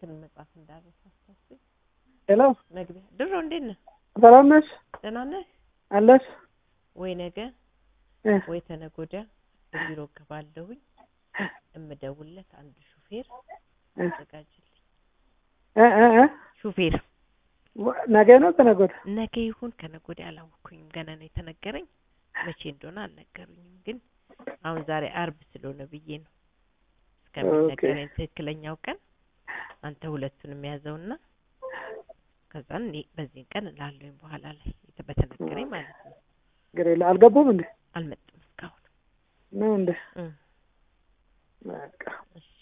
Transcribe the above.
እንትን መጽሐፍ እንዳረሳ አስታውሰኝ። ሄሎ መግቢያ ድሮ እንዴት ነህ? ሰላም ነሽ? ደህና ነህ አለሽ? ወይ? ነገ እ ወይ ተነገ ወዲያ ቢሮ እገባለሁኝ። እምደውልለት አንድ ሹፌር እ አዘጋጅልኝ። እ እ እ ሹፌር ወ- ነገ ነው ተነገ ወዲያ? ነገ ይሁን ከነገ ወዲያ አላወኩኝም። ገና ነው የተነገረኝ። መቼ እንደሆነ አልነገሩኝም። ግን አሁን ዛሬ አርብ ስለሆነ ብዬ ነው እስከሚነገረኝ ትክክለኛው ቀን አንተ ሁለቱንም ያዘውና ከዛን እኔ በዚህን ቀን እላለሁኝ በኋላ ላይ የተ- በተነገረኝ ማለት ነው። ችግር የለ አልገቡም እንዴ? አልመጡም እስካሁን ነው እንዴ? እ በቃ እሺ